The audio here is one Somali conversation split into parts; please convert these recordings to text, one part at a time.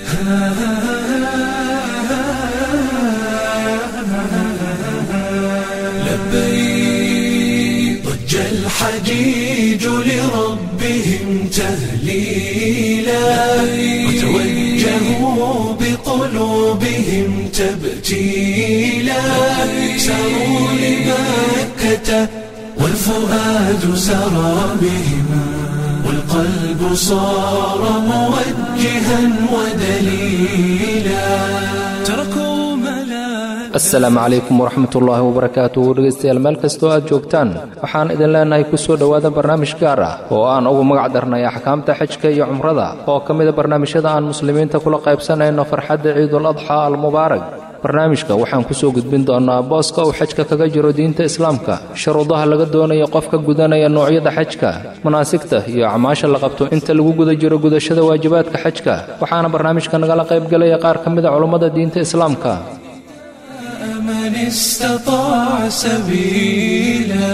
لبيك ضج الحجيج لربهم تهليلا وتوجهوا بقلوبهم تبتيلا ساروا لمكة والفؤاد سرى بهم والقلب صار موجها ودليلا تركوا ملاك asalaamu calaykum waraxmat ullaahi wabarakaatuh dhegaystayaal meel kastoo aad joogtaan waxaan idin leenahay ku soo dhowaada barnaamij gaar ah oo aan ugu magac darnay axkaamta xajka iyo cumrada oo ka mida barnaamijyada aan muslimiinta kula qaybsanayno farxadda ciidul adxaa almubaarak barnaamijka waxaan ku soo gudbin doonnaa booska uu xajka kaga jiro diinta islaamka shuruudaha laga doonayo qofka gudanaya noocyada xajka manaasigta iyo acmaasha la qabto inta lagu guda jiro gudashada waajibaadka xajka waxaana barnaamijka nagala qaybgelaya qaar ka mida culummada diinta islaamka من استطاع سبيلا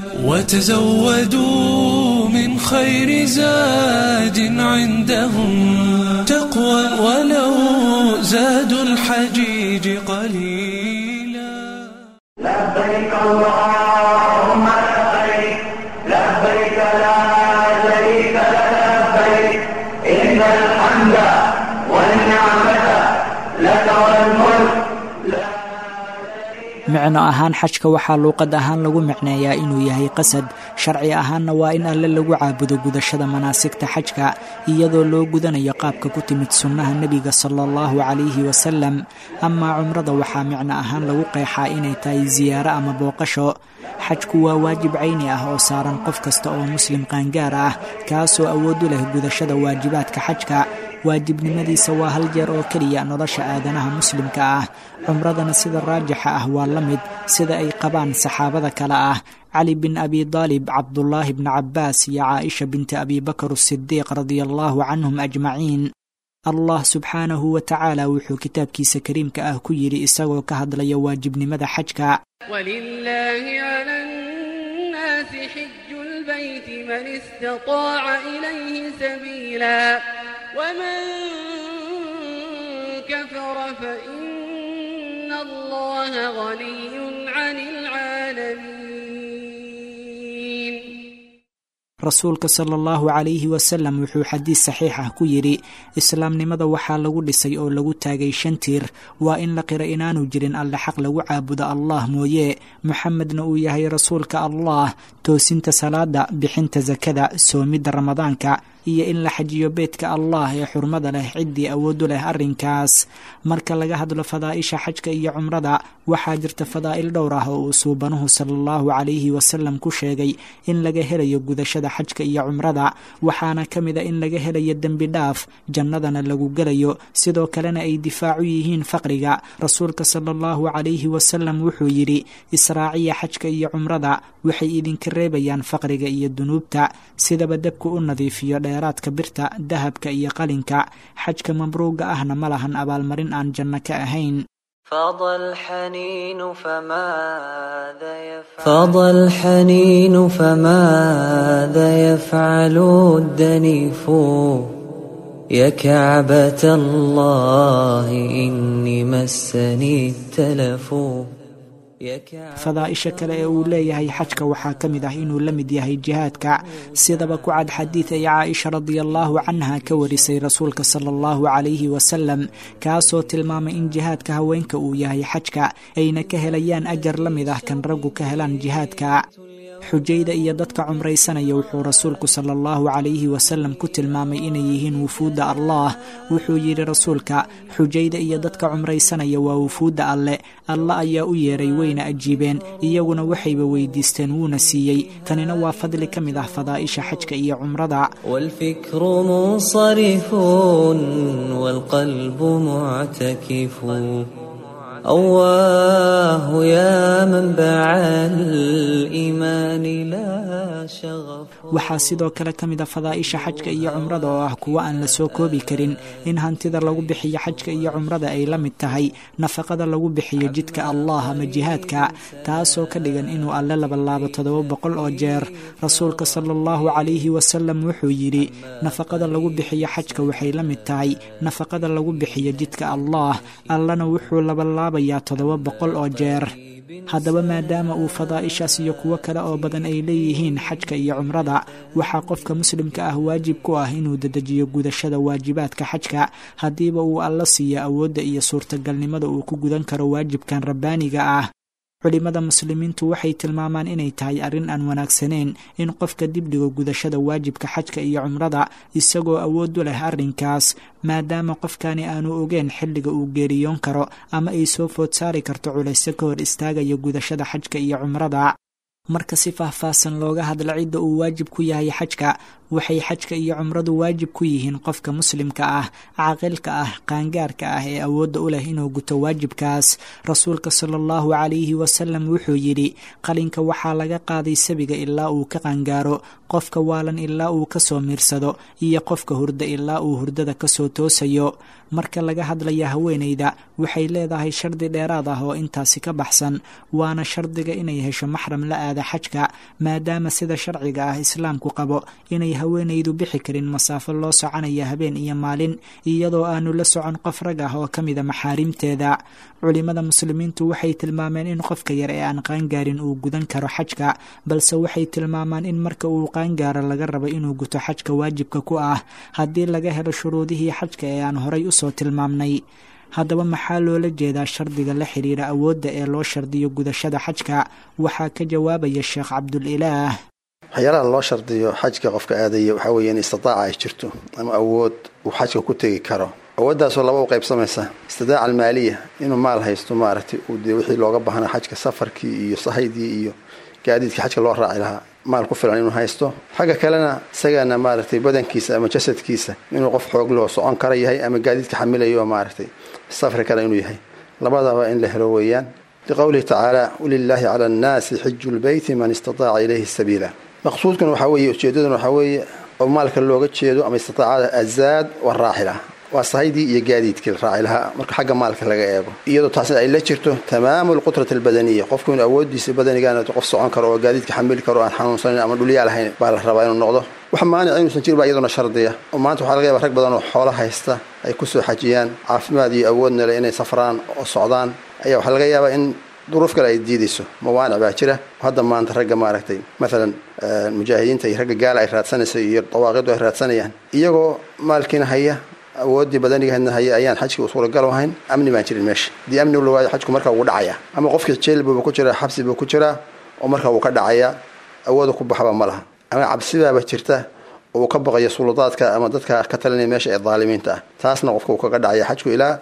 وتزودوا من خير زاد عندهم تقوى ولو زادوا الحجيج قليلا لبيك اللهم لبيك لبيك لا شريك لك لبيك إن الحمد والنعمة لك والملك micno ahaan xajka waxaa luuqad ahaan lagu micneeyaa inuu yahay qasad sharci ahaanna waa in alle lagu caabudo gudashada manaasigta xajka iyadoo loo gudanayo qaabka ku timid sunnaha nebiga sala allahu calayhi wasalam amaa cumrada waxaa micno ahaan lagu qeexaa inay tahay siyaaro ama booqasho xajku waa waajib cayni ah oo saaran qof kasta oo muslim qaangaar ah kaasoo awood u leh gudashada waajibaadka xajka waajibnimadiisa waa hal jeer oo keliya nolosha aadanaha muslimka ah cumradana sida raajixa ah waa la mid sida ay qabaan saxaabada kale ah cali bin abi daalib cabdulaahi bni cabbaas iyo caaisha binti abi bakar asidiiq radia allahu canhum ajmaciin allah subxaanahu wa tacaala wuxuu kitaabkiisa kariimka ah ku yidhi isagoo ka hadlaya waajibnimada xajka ولله على الناس حج البيت من استطاع إليه سبيلا ومن كفر فإن الله غني عن العالمين rasuulka sala allahu calayhi wasalam wuxuu xadiis saxiix ah ku yidhi islaamnimada waxaa lagu dhisay oo lagu taagay shan tiir waa in la qira inaanu jirin alle xaq lagu caabudo allah mooye moxamedna uu yahay rasuulka allah toosinta salaada bixinta sakada soomidda ramadaanka iyo in la xajiyo beedka allah ee xurmada leh ciddii awoodu leh arrinkaas marka laga hadlo fadaa'isha xajka iyo cumrada waxaa jirta fadaa'il dhowr ah oo uu suubanuhu sala allahu calayhi wasalam ku sheegay in laga helayo gudashada xajka iyo cumrada waxaana ka mid a in laga helayo dembi dhaaf jannadana lagu gelayo sidoo kalena ay difaacu yihiin faqriga rasuulka sala allahu calayhi wasalam wuxuu yidhi israaciya xajka iyo cumrada waxay idinka reebayaan faqriga iyo dunuubta sidaba dabku u nadiifiyo dheeraadka birta dahabka iyo qalinka xajka mabruuga ahna ma lahan abaalmarin aan janno ka ahayn فاض الحنين فماذا يفعل فاض الحنين فماذا يفعل الدنيف يا كعبة الله إني مسني التلف يا كعبة fadaa'isha kale ee uu leeyahay xajka waxaa ka mid ah inuu la mid yahay jihaadka sidaba ku cad xadiid ay caaisha radiallahu canha ka warisay rasuulka sala allahu calayhi wasalam kaasoo tilmaamay in jihaadka haweenka uu yahay xajka ayna ka helayaan ajar la mid ah kan raggu ka helaan jihaadka xujayda iyo dadka cumraysanaya wuxuu rasuulku sala allahu calayhi wasalam ku tilmaamay inay yihiin wufuudda allah wuxuu yidhi rasuulka xujayda iyo dadka cumraysanaya waa wufuudda alle alla ayaa u yeeray wayna ajiibeen iyaguna waxayba weydiisteen wuuna siiyey tanina waa fadli ka mid ah fadaa'isha xajka iyo cumrada والفكر منصرف والقلب معتكف أواه يا منبع الإيمان لا شغف waxaa sidoo kale ka mid a fadaa'isha xajka iyo cumrada oo ah kuwo aan la soo koobi karin in hantida lagu bixiyo xajka iyo cumrada ay la mid tahay nafaqada lagu bixiyo jidka allah ama jihaadka taasoo ka dhigan inuu alle labalaabo toddoba boqol oo jeer rasuulka sala allahu calayhi wasalam wuxuu yidhi nafaqada lagu bixiyo xajka waxay la mid tahay nafaqada lagu bixiyo jidka allah allana wuxuu labalaabayaa toddoba boqol oo jeer haddaba maadaama uu fadaa'ishaas iyo kuwo kale oo badan ay leeyihiin xajka iyo cumrada waxaa qofka muslimka ah waajib ku ah inuu dedejiyo gudashada waajibaadka xajka haddiiba uu alla siiyo awoodda iyo suurtagalnimada uu ku gudan karo waajibkan rabbaaniga ah culimmada muslimiintu waxay tilmaamaan inay tahay arrin aan wanaagsaneyn in qofka dibdhigo gudashada waajibka xajka iyo cumrada isagoo awood u leh arrinkaas maadaama qofkani aanu ogeen xilliga uu geeriyoon karo ama ay soo food saari karto culayso ka hor istaagaya gudashada xajka iyo cumrada marka si faahfaahsan looga hadla cidda uu waajib ku yahay xajka waxay xajka iyo cumradu waajib ku yihiin qofka muslimka ah caaqilka ah qaangaarka ah ee awoodda u leh inuu guto waajibkaas rasuulka sala allahu calayhi wasalam wuxuu yidhi qalinka waxaa laga qaaday sabiga ilaa uu ka qaangaaro qofka waalan ilaa uu kasoo miirsado iyo qofka hurda ilaa uu hurdada kasoo toosayo marka laga hadlaya haweenayda waxay leedahay shardi dheeraad ah oo intaasi ka baxsan waana shardiga inay hesho maxram la aada xajka maadaama sida sharciga ah islaamku qabo inay haweenaydu bixi karin masaafo loo soconaya habeen iyo maalin iyadoo aanu la socon qof rag ah oo ka mida maxaarimteeda culimmada muslimiintu waxay tilmaameen in qofka yar ee aan qaangaarin uu gudan karo xajka balse waxay tilmaamaan in marka uu qaangaaro laga rabo inuu guto xajka waajibka ku ah haddii laga helo shuruudihii xajka ee aan horay usoo tilmaamnay haddaba maxaa loola jeedaa shardiga la xidhiira awoodda ee loo shardiyo gudashada xajka waxaa ka jawaabaya sheekh cabdulilaah waxyaalaha loo shardiyo xajka qofka aadaya waxaa weeye in istidaaca ay jirto ama awood uu xajka ku tegi karo awooddaasoo laba u qaybsamaysa istidaaca almaaliya inuu maal haysto maaragtay uu dee wixii looga baahnaa xajka safarkii iyo sahaydii iyo gaadiidkii xajka loo raaci lahaa maal ku filan inuu haysto xagga kalena isagana maaragtay badankiisa ama jasadkiisa inuu qof xoog loo socon kara yahay ama gaadiidka xamilayo maaragtay safri kara inuu yahay labadaba in la helo weeyaan liqowlihi tacaala walilaahi cala annaasi xiju lbeyti man istataaca ilayhi sabiila maqsuudkuna waxaa weeye ujeedaduna waxaa weeye oo maalka looga jeedo ama istiaacada azaad waraaxila waa sahaydii iyo gaadiidkii la raaci lahaa marka xagga maalka laga eego iyadoo taasna ay la jirto tamaamu lqudrati albadaniya qofku inuu awoodiisa badanigaana qof socon karo oo gaadiidka xamili karo aan xanuunsanin ama dhulyaa lahayn baa la rabaa inuu noqdo wax maanic inuusan jirin baa iyaduna shardiya oo maanta waxaa laga yaba rag badan oo xoolo haysta ay kusoo xajiyaan caafimaad iyo awoodna le inay safraan oo socdaan ayaa waxaa laga yaabaa in duruuf kale ay diidayso mawaanic baa jira hadda maanta ragga maaragtay maalan mujaahidiinta iyo ragga gaala ay raadsanayso iyo dawaaqidu ay raadsanayaan iyagoo maalkiina haya awooddii badanigaheedna haya ayaan xajkii u suuragal ahayn amni baan jirin meesha haddii amni la waayo xajku markaa wuu dhacaya ama qofkii jeel buuba ku jiraa xabsi buu ku jiraa oo markaa wuu ka dhacayaa awooda ku baxaba ma laha ama cabsibaaba jirta oo uu ka baqayo suladaadka ama dadka ka talinaya meesha ee daalimiinta ah taasna qofka uu kaga dhacaya xajku ilaa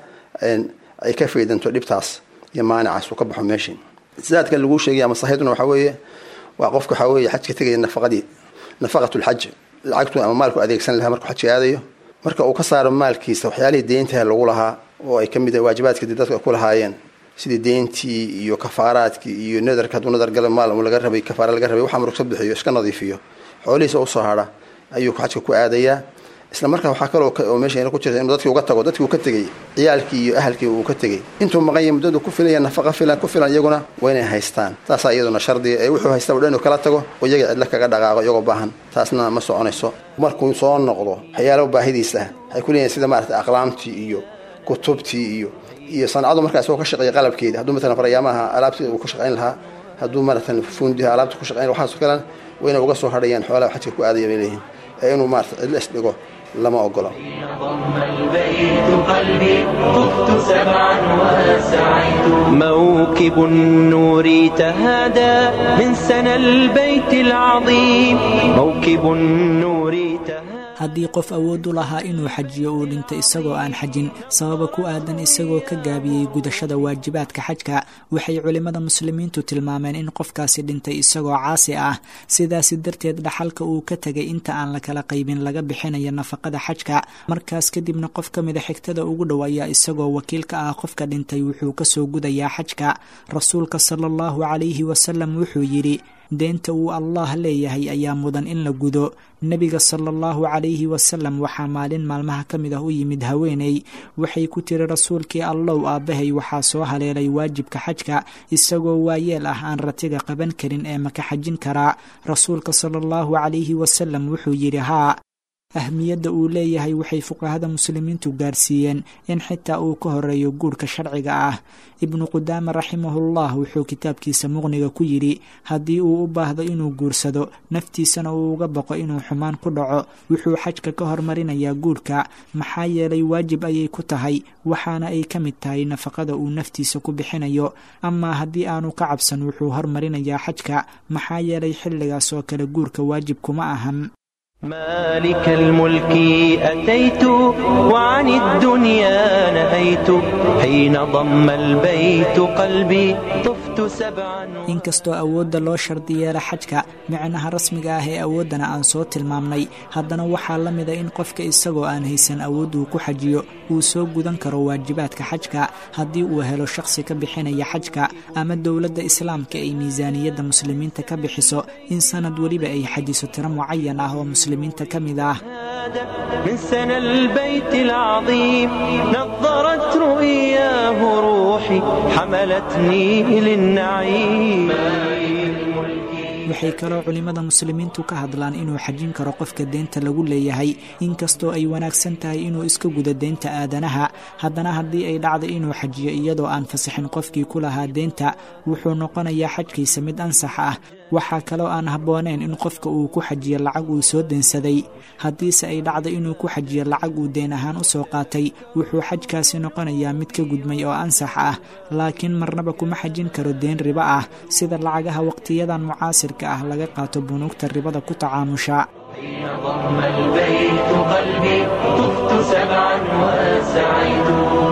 ay ka faydanto dhibtaas iyo maanicaas uu ka baxo meeshii zaadkan laguu sheegay ama saxiiduna waxaa weeye waa qofka waxaa weeye xajka tegaya nafaqadii nafaqatulxaj lacagtu ama maalku adeegsan lahaa markuu xajka aadayo marka uu ka saaro maalkiisa waxyaalihii deyntaha lagu lahaa oo ay kamid waajibaadka dadka ku lahaayeen sidii deyntii iyo kafaaraadkii iyo nadarka hadduu nadar gala maal laga rabay kafaara laga rabay waxaa murugsa bixiyo iska nadiifiyo xoolihiisa usoo hadha ayuu xajka ku aadayaa isla markaa waxaa kaloo oo meesha ku jirta inuu dadkii uga tago dadkii uu ka tegey ciyaalkii iyo ahalkii uu ka tegey intuu maqan yahay muddadu ku filaya nafaqa filan ku filan iyaguna waa inay haystaan taasaa iyaduna shardiga ee wuxuu haysta dhan inuu kala tago oo iyaga cidla kaga dhaqaaqo iyagoo baahan taasna ma soconayso markuu soo noqdo waxyaalo baahidiisa ah waxay ku leeyihin sida maarata aqlaamtii iyo kutubtii iyo iyo sancadu markaa isagoo ka shaqeeya qalabkeeda hadduu matalan faryaamaha alaabtii uu ka shaqayn lahaa hadduu maaratan fundiha alaabta ku shaqayn waxaas kalan waa inay uga soo hadhayaan xoolaha xajka ku aadaya bay leeyihin ee inuu maarata cidla isdhigo lama ogola موكب النور تهادى من سنى البيت العظيم موكب النور تهادى haddii qof awood u lahaa inuu xajiyo uu dhinto isagoo aan xajin sababa ku aadan isagoo ka gaabiyey gudashada waajibaadka xajka waxay culimmada muslimiintu tilmaameen in qofkaasi dhintay isagoo caasi ah sidaasi darteed dhaxalka uu ka tegay inta aan la kala qaybin laga bixinayo nafaqada xajka markaas kadibna qof ka mida xigtada ugu dhow ayaa isagoo wakiil ka ah qofka dhintay wuxuu kasoo gudayaa xajka rasuulka sala allahu calayhi wasalam wuxuu yidhi deenta uu allah leeyahay ayaa mudan in la gudo nebiga sala allahu calayhi wasalam waxaa maalin maalmaha ka mid ah u yimid haweeney waxay ku tiri rasuulkii allow aabbahay waxaa soo haleelay waajibka xajka isagoo waayeel ah aan ratiga qaban karin ee maka xajin karaa rasuulka sala allahu calayhi wasalam wuxuu yidhi haa ahmiyadda uu leeyahay waxay fuqahada muslimiintu gaarsiiyeen in xitaa uu ka horeeyo guurka sharciga ah ibnu qudaama raximahullah wuxuu kitaabkiisa muqniga ku yidhi haddii uu u baahdo inuu guursado naftiisana uu uga baqo inuu xumaan ku dhaco wuxuu xajka ka hormarinayaa guurka maxaa yeelay waajib ayay ku tahay waxaana ay ka mid tahay nafaqada uu naftiisa ku bixinayo amaa haddii aanu ka cabsan wuxuu hormarinayaa xajka maxaa yeelay xilligaas oo kale guurka waajib kuma ahan مالك الملك أتيت وعن الدنيا نهيت حين ضم البيت قلبي طفت سبعا inkastoo awoodda loo shardi yeela xajka micnaha rasmiga ah ee awooddana aan soo tilmaamnay haddana waxaa la mida in qofka isagoo aan haysan awood uu ku xajiyo uu soo gudan karo waajibaadka xajka haddii uu helo shaqsi ka bixinaya xajka ama dowladda islaamka ay miisaaniyadda muslimiinta ka bixiso in sanad weliba ay xajiso tiro mucayan ah oo muslimiinta ka mid ah من سنى البيت العظيم نظرت رؤياه روحي حملتني للنعيم waxay kaloo culimmada muslimiintu ka hadlaan inuu xajin karo qofka deenta lagu leeyahay inkastoo ay wanaagsan tahay inuu iska gudo deenta aadanaha haddana haddii ay dhacdo inuu xajiyo iyadoo aan fasixin qofkii ku lahaa deenta wuxuu noqonayaa xajkiisa mid ansax ah waxaa kaloo aan habbooneen in qofka uu ku xajiyo lacag uu soo deensaday haddiise ay dhacdo inuu ku xajiyo lacag uu deen ahaan u soo qaatay wuxuu xajkaasi noqonayaa mid ka gudmay oo ansax ah laakiin marnaba kuma xajin karo deen ribo ah sida lacagaha waqtiyadan mucaasirka ah laga qaato bunuugta ribada ku tacaamusha حين ضم البيت قلبي طفت سبعا وسعيت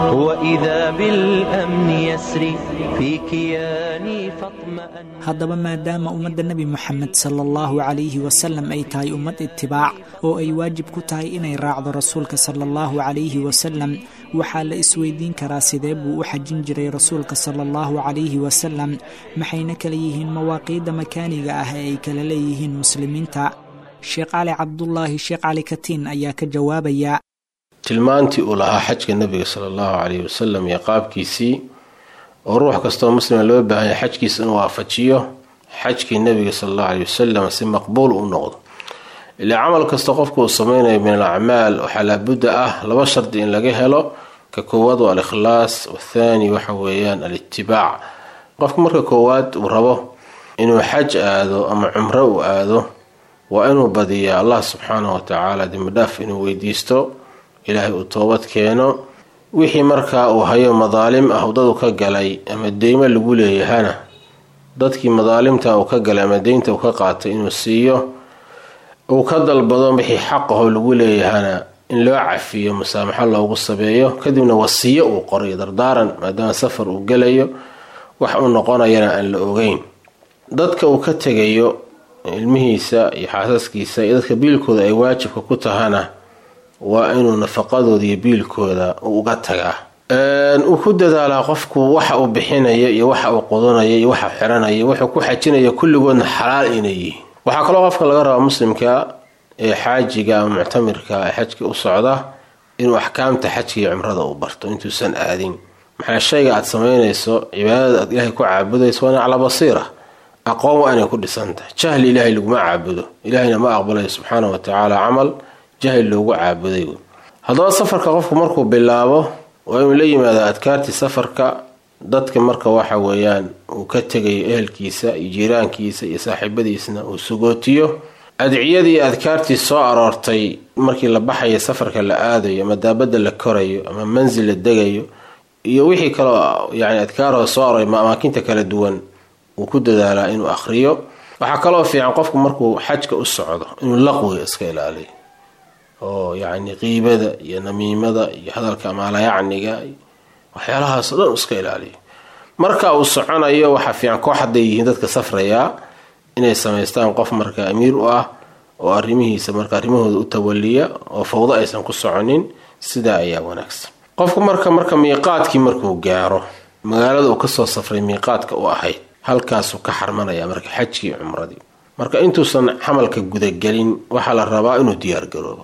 وإذا بالأمن يسري في كياني فاطمأن haddaba maadaama ummadda nebi moxamed sala allahu calayhi wasalam ay tahay ummad itibaac oo ay waajib ku tahay inay raacdo rasuulka sala allahu calayhi wasalam waxaa la isweydiin karaa sidee buu u xajin jiray rasuulka sala allahu calayhi wasalam maxayna kala yihiin mawaaqiidda makaaniga ah ee ay kala leeyihiin muslimiinta sheekh cali cabdulaahi sheekh cali katiin ayaa ka jawaabaya tilmaantii uu lahaa xajka nebiga sala allahu calayhi wasalam iyo qaabkiisii oo ruux kastoo muslima loo baahanya xajkiisa inuu waafajiyo xajkii nebiga sala allahu calayhi wasalam si maqbuul u noqdo ilaa camal kasta qofku uu sameynayo min al acmaal waxaa laabudda ah laba shardi in laga helo ka koowaad waa al-ikhlaas wathaani waxa weeyaan al-itibaac qofku marka koowaad uu rabo inuu xaj aado ama cumro uu aado waa inuu badiyaa allah subxaanahu watacaala dembidhaaf inuu weydiisto ilaahay uu toobad keeno wixii markaa uu hayo madaalim ah dadu ka galay ama deymo lagu leeyahana dadkii madaalimta uu ka galay ama deynta uu ka qaatay inuu siiyo uu ka dalbado wixii xaqaho lagu leeyahana in loo cafiyo musaamaxo loogu sabeeyo kadibna wasiyo uu qoray dardaaran maadaama safar uu gelayo wax uu noqonayana aan la ogeyn dadka uu ka tegayo ilmihiisa iyo xaasaskiisa iyo dadka biilkooda ay waajibka ku tahana waa inuu nafaqadooda iyo biilkooda uga tagaa uu ku dadaalaa qofku waxa uu bixinayo iyo waxa uu qudanayo iyo waxa xiranaya wuxuu ku xajinaya kulligoodna xalaal inay yihiin waxaa kaloo qofka laga rabaa muslimka ee xaajiga ama muctamirka ee xajka u socda inuu axkaamta xajka iyo cumrada uu barto intuusan aadin maxaa shayga aad samaynayso cibaadada aad ilaahay ku caabudayso waana calaa basiira aqoon waa inay ku dhisantahay jahli ilaahay laguma caabudo ilaahayna ma aqbalayo subxaana wa tacaala camal jahli loogu caabuday haddaba safarka qofku markuu bilaabo waa inuu la yimaado adkaartii safarka dadka marka waxa weeyaan uu ka tegayo ehelkiisa iyo jiiraankiisa iyo saaxiibadiisna uu sugootiyo adciyadii adkaartii soo aroortay markii la baxayo safarka la aadayo ama daabada la korayo ama mansil la degayo iyo wixii kaloo yani adkaaroo soo aroray amaakinta kala duwan uu ku dadaalaa inuu akhriyo waxaa kaloo fiican qofku markuu xajka u socdo inuu laqwiga iska ilaaliyo oo yacni qiibada iyo namiimada iyo hadalka maalayacniga waxyaalahaas o dhan iska ilaaliyo marka uu soconayo waxaa fiican koox hadday yihiin dadka safrayaa inay samaystaan qof marka amiir u ah oo arrimihiisa marka arrimahooda u tawaliya oo fawdo aysan ku soconin sidaa ayaa wanaagsan qofku marka marka miiqaadkii markuu gaaro magaalada uu kasoo safray miiqaadka u ahayd halkaasuu ka xarmanaya marka xajkii cumradii marka intuusan camalka gudagelin waxaa la rabaa inuu diyaargaroobo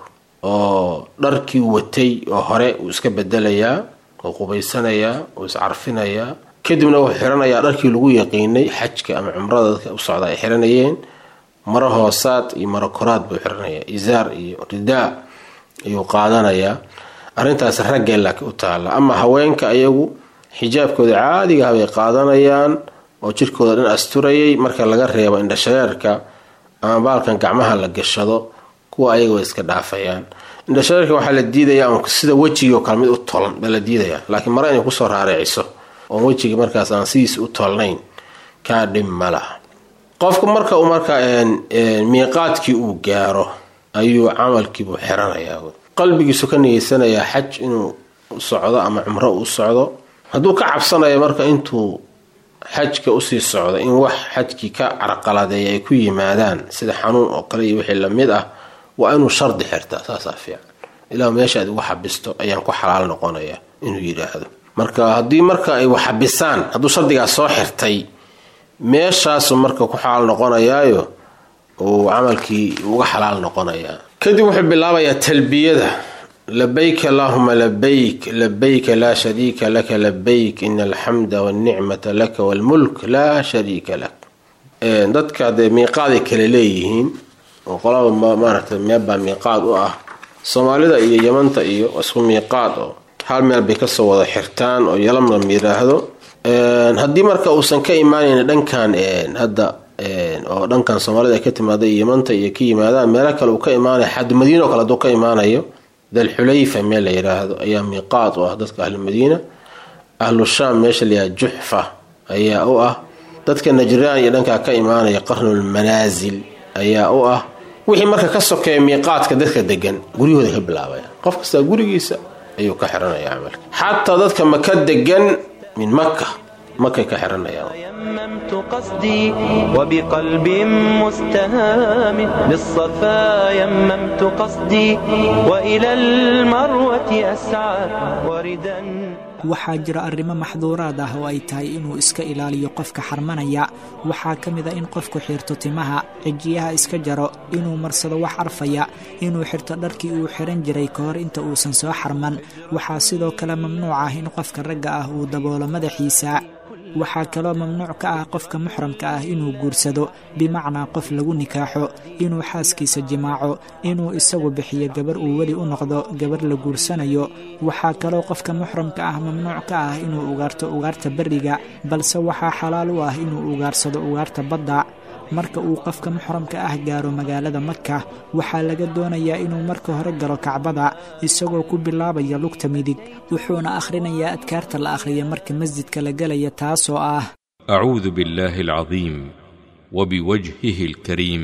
oo dharkii watay oo hore uu iska bedelayaa oo qubaysanayaa oo iscarfinayaa kadibna wuxuu xiranayaa dharkii lagu yaqiinay xajka ama cumrada dadka u socda ay xiranayeen maro hoosaad iyo maro koraad buu xiranayaa isaar iyo ridaa ayuu qaadanayaa arrintaas raggee laakiin u taalla ama haweenka ayagu xijaabkooda caadigaha bay qaadanayaan oo jirkooda dhan asturayay marka laga reebo indhashareerka ama baalkan gacmaha la gashado kuwa ayaga way iska dhaafayaan indhashareerka waxaa la diidayaa sida wejigii kale mid u tolan baa la diidayaa laakiin mare inay kusoo raariciso oon wejiga markaas aan sidiis u tolnayn kaa dhib ma laha qofku marka uu marka miiqaadkii uu gaaro ayuu camalkiibuu xiranayaa qalbigiisu ka nigeysanayaa xaj inuu u socdo ama cumro u socdo hadduu ka cabsanayo marka intuu xajka usii socdo in wax xajkii ka carqaladeeya ay ku yimaadaan sida xanuun oo kale iyo wixii lamid ah waa inuu shardi xirtaa saasaa fiican ilaa meesha aad igu xabisto ayaan ku xalaal noqonaya inuu yidhaahdo marka haddii marka ay waxabisaan hadduu shardigaas soo xirtay meeshaasu marka ku xalaal noqonayaayo uu camalkii uga xalaal noqonayaa kadib wuxuu bilaabayaa talbiyada labayk allahuma labayk labayka laa shariika laka labayk ina alxamda walnicmata laka walmulk laa shariika lak dadka dee miiqaaday kale leeyihiin oo qolaba maaragtay meelbaa miiqaad u ah soomaalida iyo yamanta iyo isku miiqaad oo hal meel bay kasoo wada xirtaan oo yalamlam yiraahdo haddii marka uusan ka imaanayn dhankan hadda oo dhankan soomaalida ay ka timaada iyo yamanta iyo ka yimaadaan meelo kale uu ka imaanayo xad madiina o kale haduu ka imaanayo dalxulayfa meel la yiraahdo ayaa miiqaad u ah dadka ahlumadiina ahlu shaam meesha layaha juxfa ayaa u ah dadka najraan iyo dhankaa ka imaanaya qarnulmanaasil ayaa u ah wixii marka ka sokeeya miiqaadka dadka degan guryahooda ka bilaabaya qof kastaa gurigiisa ayuu ka xiranaya camalka xataa dadka maka degan min maka makay ka xiranayaan يممت قصدي وبقلب مستهام للصفا يممت قصدي وإلى المروة أسعى وردا waxaa jira arrimo maxduuraad ah oo ay tahay inuu iska ilaaliyo qofka xarmanaya waxaa ka mid a in qofku xirto timaha cijiyaha iska jaro inuu marsado wax arfaya inuu xirto dharkii uu xiran jiray ka hor inta uusan soo xarman waxaa sidoo kale mamnuuc ah in qofka ragga ah uu daboolo madaxiisa waxaa kaloo mamnuuc ka ah qofka muxramka ah inuu guursado bimacnaa qof lagu nikaaxo inuu xaaskiisa jimaaco inuu isagu bixiyo gabar uu weli u noqdo gabar la guursanayo waxaa kaloo qofka muxramka ah mamnuuc ka ah inuu ugaarto ugaarta berriga balse waxaa xalaal u ah inuu ugaarsado ugaarta badda marka uu qofka muxramka ah gaaro magaalada maka waxaa laga doonayaa inuu marka hore galo kacbada isagoo ku bilaabaya lugta midig wuxuuna akhrinayaa adkaarta la akhriya marka masjidka la gelaya taasoo ah أعوذ بالله العظيم وبوجهه الكريم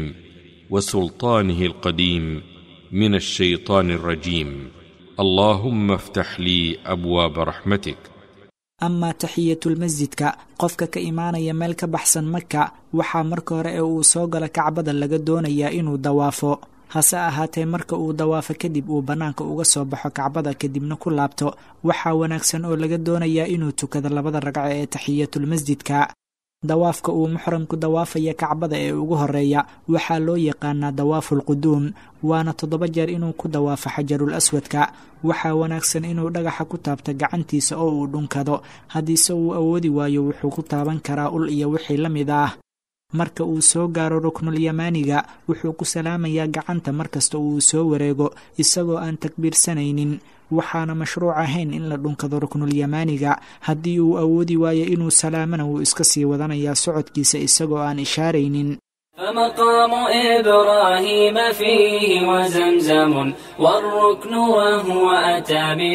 وسلطانه القديم من الشيطان الرجيم اللهم افتح لي أبواب رحمتك amaa taxiyatulmasjidka qofka ka imaanaya meel ka baxsan maka waxaa marka hore ee uu soo galo kacbada laga doonayaa inuu dawaafo hase ahaatee marka uu dawaafo kadib uu bannaanka uga soo baxo kacbada kadibna ku laabto waxaa wanaagsan oo laga doonayaa inuu tukado labada ragco ee taxiyatulmasjidka dawaafka uu muxramku dawaafaya kacbada ee ugu horeeya waxaa loo yaqaanaa dawaafulquduum waana toddoba jeer inuu ku dawaafo xajarul aswadka waxaa wanaagsan inuu dhagaxa ku taabto gacantiisa oo uu dhunkado haddiise uu awoodi waayo wuxuu ku taaban karaa ul iyo wixii la mid ah marka uu soo gaaro ruknulyamaaniga wuxuu ku salaamayaa gacanta markasta uu soo wareego isagoo aan takbiirsanaynin waxaana mashruuc ahayn in la dhunkado ruknulyamaaniga haddii uu awoodi waayo inuu salaamana wuu iska sii wadanayaa socodkiisa isagoo aan ishaaraynin فمقام إبراهيم فيه وزمزم والركن وهو أتى من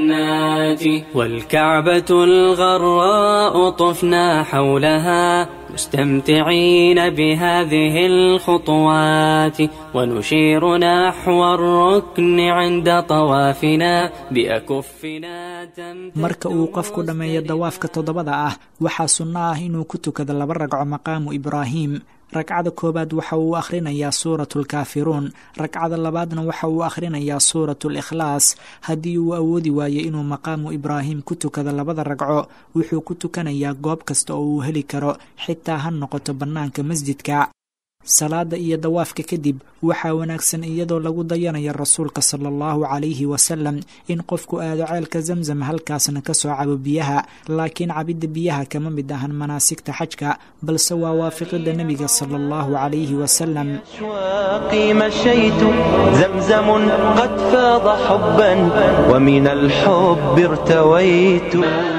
الجنات والكعبة الغراء طفنا حولها مستمتعين بهذه الخطوات ونشير نحو الركن عند طوافنا بأكفنا marka uu qofku dhammeeyo dawaafka toddobada ah waxaa sunno ah inuu ku tukado laba ragco maqaamu ibraahim ragcada koowaad waxa uu akhrinayaa suuratu lkaafiruun ragcada labaadna waxa uu akhrinayaa suuratu likhlaas haddii uu awoodi waayo inuu maqaamu ibraahim ku tukado labada ragco wuxuu ku tukanayaa goob kasta oo uu heli karo xitaa ha noqoto bannaanka masjidka salaada iyo dawaafka kadib waxaa wanaagsan iyadoo lagu dayanayo rasuulka sala allahu calayhi wasalam in qofku aado ceelka zamzam halkaasna ka soo cabo biyaha laakiin cabidda biyaha kama mid ahan manaasigta xajka balse waa waafiqidda nebiga sala allahu calayhi wasalam أشواقي مشيت زمزم قد فاض حبا ومن الحب ارتويت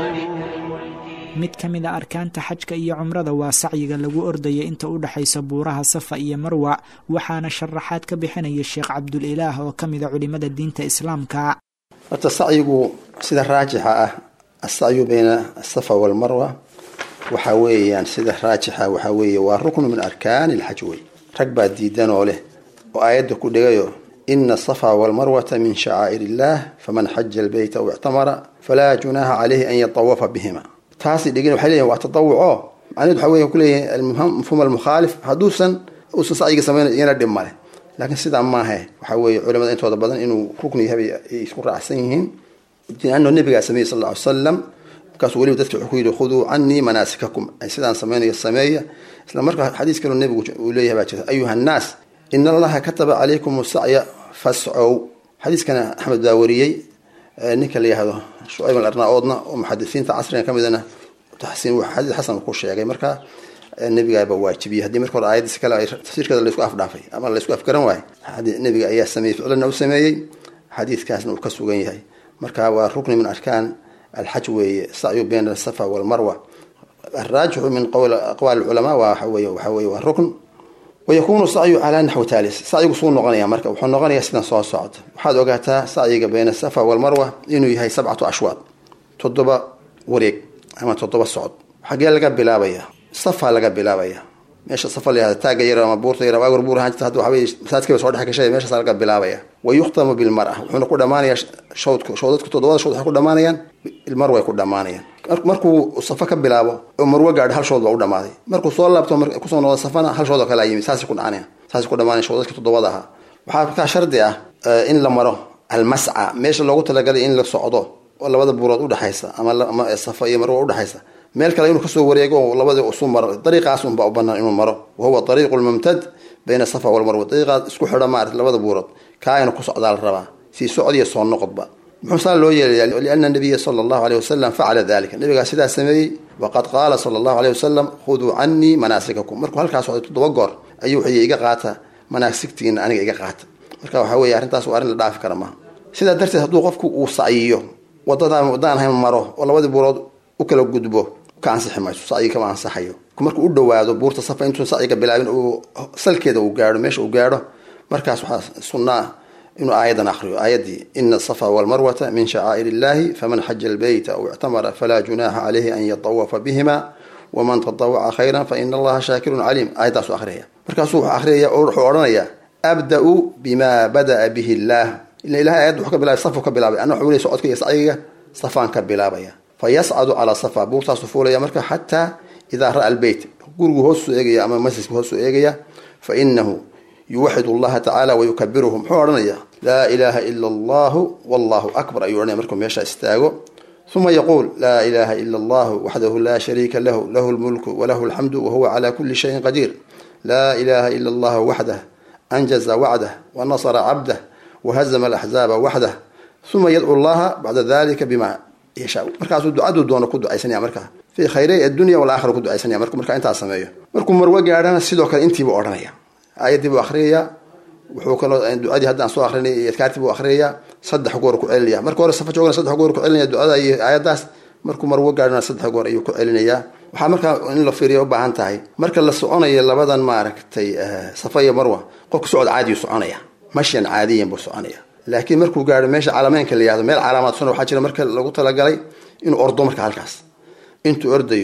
mid ka mid a arkaanta xajka iyo cumrada waa sacyiga lagu ordaya inta u dhexaysa buuraha safa iyo marwa waxaana sharaxaad ka bixinaya sheekh cabdulilaah oo ka mid a culimada diinta islaamka horta sacyigu sida raajixa ah asacyu bayna asafa walmarwa waxa weeyaan sida raajixa waxaa weeye waa ruknu min arkaani alxaj wey rag baa diidan oo leh oo aayadda ku dhigayo ina asafa walmarwata min shacaa'ir illaah faman xaja albeyta aw ictamara falaa junaaha calayhi an yatawafa bihima taasi dhigin waxay leeyihin waa tatawuco macnaheed waxa wey kuleeyahay mafhuum almukhaalif hadduusan uusan sacyiga samaynayo iyana dhib male laakiin sidaa maahe waxa weeye culimada intooda badan inuu rukni yahay ay isku raacsan yihiin ano nabigaa sameeyey sal lla ly salam markaasuu weliba dadka wuxuu ku yidhi khuduu canii manaasikakum ay sidaan samaynayo sameeya isla markaa xadiis kaloo nebigu uu leeyahay baa jirta ayuha annaas in allaha kataba calaykum sacya fascow xadiiskana axmed baa wariyey ninka la yihahdo shucayb alarnaa-oodna oo muxadisiinta casriga ka midana taxsiin xadiis xasan ku sheegay marka nebigaaba waajibiyey haddii marka hore aayadiis kale ay tafsiirkeeda laysku afdhaafay ama laysku afgaran waayo nebiga ayaa sameeyey ficlana u sameeyey xadiiskaasna uu ka sugan yahay marka waa rukni min arkaan alxaj weeye sacyu bayna asafa walmarwa araajixu min aqwaali culamaa waa weye waxa weye waa rukn wayakunu sacyu calaa naxwi taalis sacyigu suu noqonaya marka wuxuu noqonayaa sidan soo socda waxaad ogaataa sacyiga bayna asafa walmarwa inuu yahay sabcatu ashwaad toddoba wareeg ama toddoba socod xagee laga bilaabaya safa laga bilaabaya meesha safa layahda taagga yar ama buurta yar waagor buur ahaan jirta hadda waxaweye masaajidkiiba soo dhex gashay meeshaas laga bilaabaya wa yukhtamu bilmara wuxuuna ku dhamaanayaa shawdka shawdadka toddobada shawd waxay ku dhamaanayaan ilmar way ku dhamaanayaan markuu safa ka bilaabo oo marwo gaadho hal shood baa u dhamaaday markuu soo laabto kusoo noqdo safana hal shood oo kale yimi saasay ku dhacanaya saasay ku dhamaanaya shawdadka toddobada ahaa waxaa markaa shardi ah in la maro almasca meesha loogu talagalay in la socdo oo labada buurood udhexaysa ama safa iyo marwo udhexaysa meel kale inuu kasoo wareego oo labadii usu maro dariiqaas unbaa u banaan inuu maro wahuwa ariiqu lmumtad bayna safa walmarwa dariiqaas isku xidha maarata labada buurood kaa ina ku socdaa la rabaa sii socdiya soo noqodba muxuu saa loo yeelaya liana nabiya sala allahu aleyh wasalam facala dalika nabigaa sidaa sameeyey waqad qaala sala allahu aleyh wasalam khuduu canii manaasikakum markuu halkaa socday toddoba goor ayuu wuxuu iga qaata manaasigtiina aniga iga qaata marka waxaa weeye arrintaas waa arrin la dhaafi kara maaha sidaa darteed hadduu qofku uu sacyiyo wadadaan wadaan ahayn maro oo labadii buurood u kala gudbo ka ansixi mayso sacyiga kama ansaxayo markuu u dhawaado buurta safa intuu sacyiga bilaabin uu salkeeda uu gaadho meesha uu gaadho markaas waxaa sunna ah inuu aayadan akriyo aayaddii ina asafa walmarwata min shacaa'ir illahi faman xaja albeyta aw ictamara falaa junaaxa calayhi an yatawafa bihima waman tatawaca khayran faina allaha shaakirun caliim aayaddaasu akhriyaya markaasuu wuxuu akhriyaya oo wuxuu odhanayaa abda-u bima bada'a bihi illaah ila ilahay ayadda wuxuu ka bilaabay safu ka bilaabay anna wuxuu leey socodka iyo sacyiga safaan ka bilaabaya fayascadu calaa safa buurtaasu fuulaya marka xataa idaa ra'a albeyt gurigu hoosuu eegaya ama masjidku hoosuu eegaya fa inahu yuwaxid allaha tacaala wayukabiruhu muxuu odhanaya laa ilaaha ila allahu wallahu akbar ayuu odhanaya markuu meesha istaago uma yaquul laa ilaha ila allahu waxdahu laa shariika lahu lahu lmulku walahu alxamdu wahuwa calaa kuli shayin qadiir laa ilaha ila allahu waxdah anjaza wacdah wanasara cabdah wahazama alaxzaaba waxdah uma yadcu llaha bacda dalika bima yashaa markaasuu ducaduu doono ku ducaysanaya markaa fii khayray addunya walaakhira ku ducaysanaya markuu markaa intaas sameeyo markuu marwo gaadhana sidoo kale intiibuu odhanaya aayaddii buu akhriyaya wuxuu kaloo ducadii haddaan soo akrinay iyo adkaartii buu akhriyaya saddex goor ku celinaya marka hore safa joogana saddex goor ku celinaya ducada iyo aayaddaas markuu marwo gaadhana saddex goor ayuu ku celinayaa waxaa markaa in la fiiriya u baahan tahay marka la soconayo labadan maaragtay safa iyo marwa qofka socod caadiyuu soconaya mashyan caadiyan buu soconaya laakiin markuu gaadho meesha calameynka la yihahdo meel calaamaadsan waxaa jira marka lagu talagalay inuu ordo marka halkaas intuu ordayo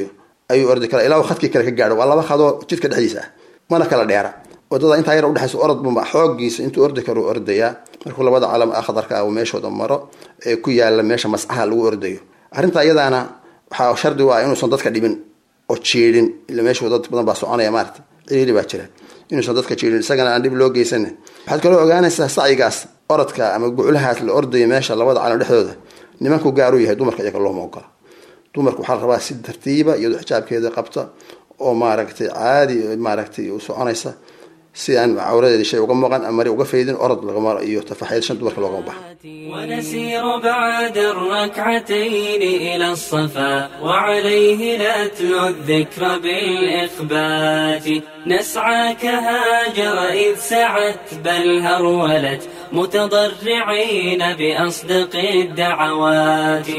ayuu ordi karaa ilaa uu khadkii kale ka gaadho waa laba khadoo jidka dhexdiisa ah mana kala dheera wadada intaa yar udhexaysa orod buma xoogiisa intuu ordi karo u ordayaa markuu labada calam akhdarka ah uu meeshooda maro ee ku yaala meesha mascaha lagu ordayo arrintaa iyadaana waxaa shardi u ah inuusan dadka dhibin oo jiidhin ila meeshu dad badan baa soconaya maarata ciriiri baa jira inuusan dadka jiidhin isagana aan dhib loo geysanin waxaad kaloo ogaanaysaa sacyigaas orodka ama guculahaas la ordayo meesha labada calam dhexdooda nimanku gaar u yahay dumarka iyaga looma ogola dumarku waxaa la rabaa si tartiiba iyadoo xijaabkeeda qabta oo maaragtay caadi maaragtay u soconaysa si aan cawradeeda shay uga muuqan ama mari uga faydin orod lagama iyo tafaxayl shan dumarka loogama baxa ونسير بعد الركعتين إلى الصفا وعليه نتلو الذكر بالإخبات نسعى كهاجر إذ سعت بل هرولت متضرعين بأصدق الدعوات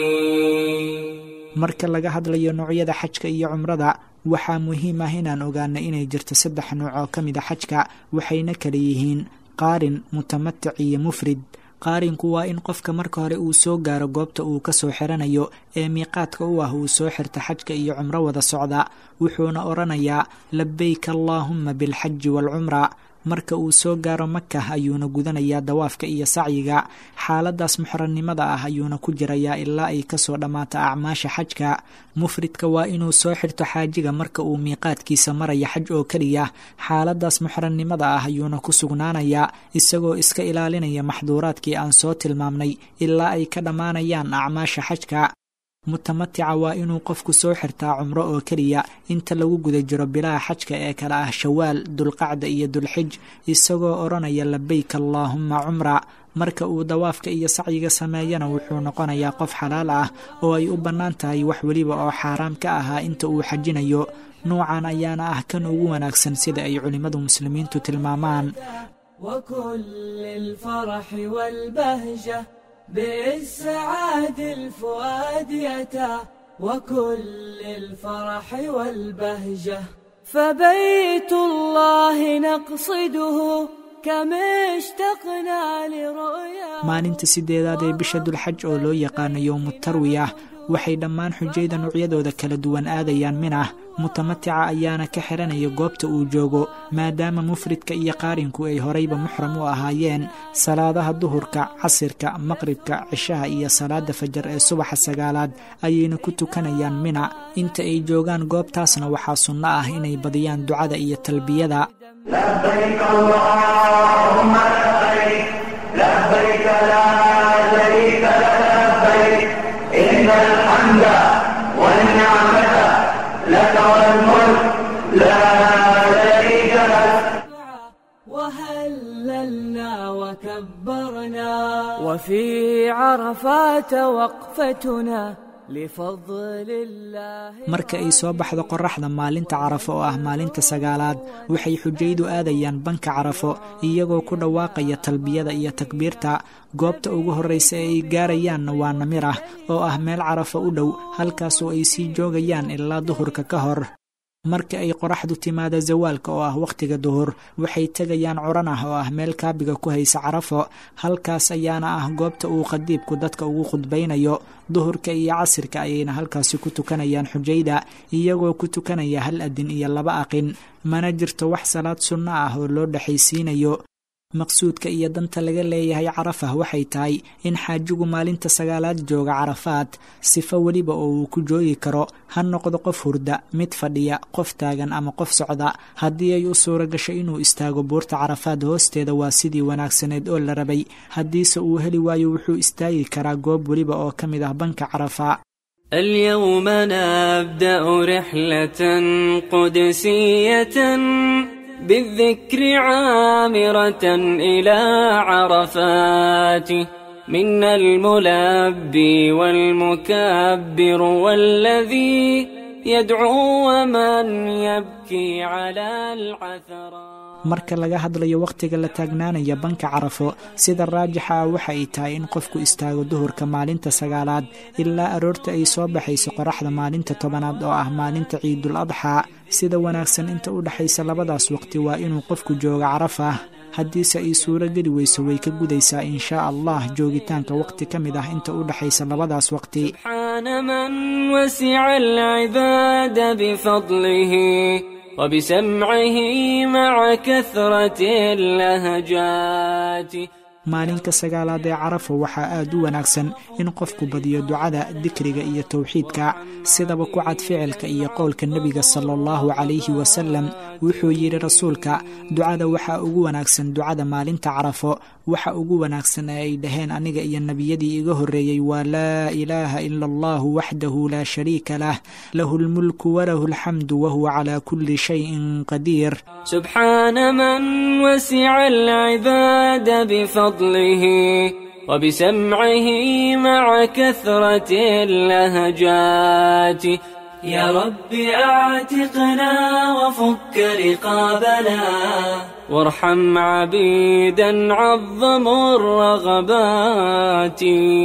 marka laga hadlayo noocyada xajka iyo cumrada waxaa muhiim ah inaan ogaano inay jirto saddex nooc oo ka mid a xajka waxayna kala yihiin qaarin mutamatic iyo mufrid qaarinku waa in qofka marka hore uu soo gaaro goobta uu kasoo xiranayo ee miiqaadka u ah uu soo xirta xajka iyo cumro wada socda wuxuuna odhanayaa labayk allaahumma bilxaji waalcumra marka uu soo gaaro maka ayuuna gudanayaa dawaafka iyo sacyiga xaaladaas muxrannimada ah ayuuna ku jirayaa ilaa ay kasoo dhammaata acmaasha xajka mufridka waa inuu soo xirto xaajiga marka uu miiqaadkiisa maraya xaj oo keliya xaaladaas muxrannimada ah ayuuna ku sugnaanayaa isagoo iska ilaalinaya maxduuraadkii aan soo tilmaamnay ilaa ay ka dhammaanayaan acmaasha xajka mutamatica waa inuu qofku soo xirtaa cumro oo keliya inta lagu guda jiro bilaha xajka ee kale ah shawaal dulqacda iyo dulxij isagoo odhanaya labayk allaahumma cumra marka uu dawaafka iyo sacyiga sameeyana wuxuu noqonayaa qof xalaal ah oo ay u bannaan tahay wax weliba oo xaaraam ka ahaa inta uu xajinayo nuucan ayaana ah kan ugu wanaagsan sida ay culimmadu muslimiintu tilmaamaan بالسعاد الفؤاد يتى وكل الفرح والبهجة فبيت الله نقصده كم اشتقنا لرؤيا maalinta sideedaad ee bisha dulxaj oo loo yaqaano yowmu tarwiyah waxay dhammaan xujayda noocyadooda kala duwan aadayaan minah mutamatica ayaana ka xiranaya goobta uu joogo maadaama mufridka iyo qaarinku ay horeyba muxram u ahaayeen salaadaha duhurka casirka maqribka cishaha iyo salaada fajar ee subaxa sagaalaad ayayna ku tukanayaan mina inta ay joogaan goobtaasna waxaa sunno ah inay badiyaan ducada iyo talbiyada لبيك اللهم لبيك لبيك لا شريك لك لبيك إن الحمد والنعمة لك والملك لا شريك لك وهللنا وكبرنا وفي عرفات وقفتنا لفضل الله marka ay soo baxdo qoraxda maalinta carafo oo ah maalinta sagaalaad waxay xujaydu aadayaan banka carafo iyagoo ku dhawaaqaya talbiyada iyo takbiirta goobta ugu horreysa ee ay gaarayaanna waa namirah oo ah meel carafo u dhow halkaasoo ay sii joogayaan ilaa duhurka ka hor marka ay qoraxdu timaado zawaalka oo ah wakhtiga duhur waxay tegayaan curan ah oo ah meel kaabiga ku haysa carafo halkaas ayaana ah goobta uu khadiibku dadka ugu khudbaynayo duhurka iyo casirka ayayna halkaasi ku tukanayaan xujayda iyagoo ku tukanaya hal adin iyo laba aqin mana jirto wax salaad sunno ah oo loo dhexaysiinayo maqsuudka iyo danta laga leeyahay carafah waxay tahay in xaajigu maalinta sagaalaad jooga carafaad sifo weliba oo uu ku joogi karo ha noqdo qof hurda mid fadhiya qof taagan ama qof socda haddii ay u suura gasho inuu istaago buurta carafaad hoosteeda waa sidii wanaagsaneed oo la rabay haddiise uu heli waayo wuxuu istaagi karaa goob weliba oo ka mid ah banka carafa اليوم نبدأ رحلة قدسية بالذكر عامرة إلى عرفات منا الملبي والمكبر والذي يدعو ومن يبكي على العثرات marka laga hadlayo wakhtiga la taagnaanaya banka carafo sida raajixa ah waxa ay tahay in qofku istaago duhurka maalinta sagaalaad ilaa aroorta ay soo baxayso qoraxda maalinta tobanaad oo ah maalinta ciidul adxaa sida wanaagsan inta u dhexaysa labadaas waqti waa inuu qofku jooga carafah haddiise ay suuro geli weyso way ka gudaysaa inshaa allah joogitaanka waqti ka mid ah inta u dhexaysa labadaas waqti سبحان من وسع العباد بفضله وبسمعه مع كثرة اللهجات maalinka sagaalaad ee carafa waxaa aad u wanaagsan in qofku badiyo ducada dikriga iyo towxiidka sidaba ku cad ficilka iyo qowlka nebiga sala allahu calayhi wasalam wuxuu yidhi rasuulka ducada waxaa ugu wanaagsan ducada maalinta carafo waxa ugu wanaagsan ee ay dhaheen aniga iyo nebiyadii iga horreeyey waa laa ilaaha ila allahu waxdahu laa shariika lah lahu lmulku walahu alxamdu wahuwa calaa kulli shayin qadiir سبحان من وسع العباد بفضله وبسمعه مع كثرة اللهجات يا رب اعتقنا وفك رقابنا وارحم عبيدا عظموا الرغبات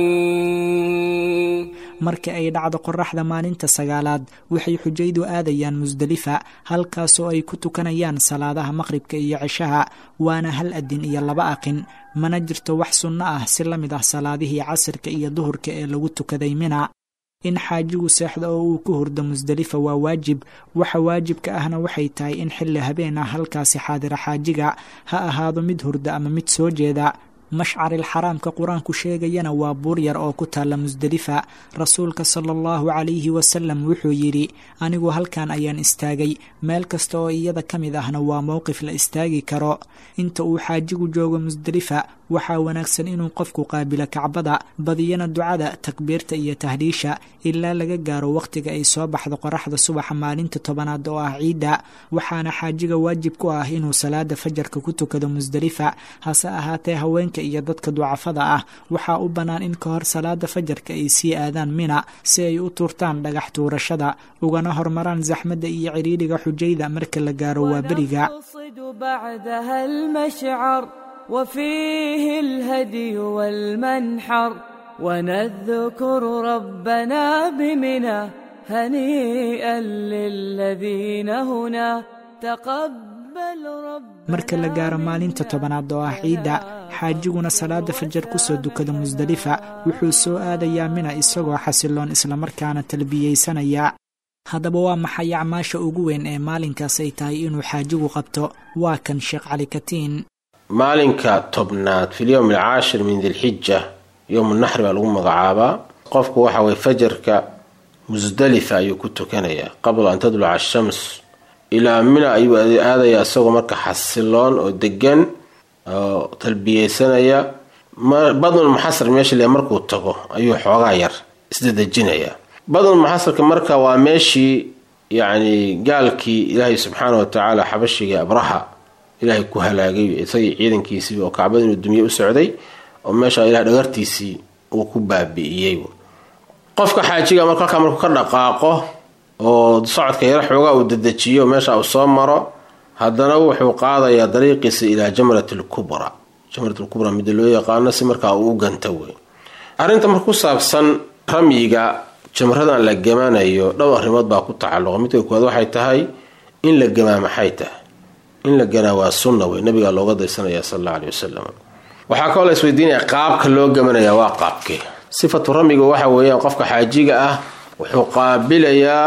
marka ay dhacdo qoraxda maalinta sagaalaad waxay xujaydu aadayaan musdelifa halkaasoo ay ku tukanayaan salaadaha maqribka iyo cishaha waana hal adin iyo laba aqin mana jirto wax sunno ah si la mid ah salaadihii casirka iyo duhurka ee lagu tukaday mina in xaajigu seexdo oo uu ku hurdo musdelifa waa waajib waxa waajibka ahna waxay tahay in xilli habeen ah halkaasi xaadira xaajiga ha ahaado mid hurda ama mid soo jeeda mashcaril xaraamka qur-aanku sheegayana waa buur yar oo ku taalla musdelifa rasuulka sala allahu calayhi wasalam wuxuu yidhi anigu halkan ayaan istaagay meel kasta oo iyada ka mid ahna waa mowqif la istaagi karo inta uu xaajigu joogo musdelifa waxaa wanaagsan inuu qofku qaabilo kacbada badiyana ducada takbiirta iyo tahliisha ilaa laga gaaro wakhtiga ay soo baxdo qoraxda subaxa maalinta tobanaad oo ah ciidda waxaana xaajiga waajib ku ah inuu salaada fajarka ku tukado musdelifa hase ahaatee haweenka iyo dadka ducafada ah waxaa u bannaan in ka hor salaada fajarka ay sii aadaan mina si ay u tuurtaan dhagax tuurashada ugana hormaraan saxmadda iyo cidhiidhiga xujayda marka la gaaro waa beriga بعدها المشعر وفيه الهدي والمنحر ونذكر ربنا بمنى هنيئا للذين هنا تقبل رب marka la gaaro maalinta tobanaad oo ah ciidda xaajiguna salaada fajar kusoo dukada musdelifa wuxuu soo aadayaa mina isagoo xasiloon islamarkaana talbiyeysanaya haddaba waa maxay acmaasha ugu weyn ee maalinkaas ay tahay inuu xaajigu qabto waa kan sheekh cali katiin maalinka tobnaad fi lyowm alcaashir min dilxija yowmu naxri baa lagu magacaabaa qofku waxa weye fajarka musdalifa ayuu ku tukanayaa qabla an tadluca ashams ilaa mina ayuu aadayaa isagoo marka xasiloon oo degan oo talbiyeysanaya badnul muxasar meesha le markuu tago ayuu xoogaa yar isdadejinayaa badnul muxasarka marka waa meeshii yacni gaalkii ilaahay subxaana wa tacaala xabashigii abraha ilaahay ku halaagay isagii ciidankiisii oo kacbada inuu dumye u socday oo meesha ilahay dhagartiisii uu ku baabi'iyey qofka xaajiga marka halkaa markuu ka dhaqaaqo oo socodka yaro xoogaa uu dedejiyo meesha uu soo maro haddana wuxuu qaadayaa dariiqiisa ilaa jamrat lkubra jamrat lkubra mida loo yaqaano si markaa uu u ganta wey arrinta marka ku saabsan ramyiga jamradan la gamanayo dhowr arrimood baa ku tacalluqa midka koowaad waxay tahay in la gamaa maxay tahay in la ganaa waa sunna wey nabigaa looga daysanaya sal alla aley wasalam waxaa kaloo la isweydiinaya qaabka loo gamanaya waa qaabkee sifatu ramiga waxa weeyaan qofka xaajiga ah wuxuu qaabilayaa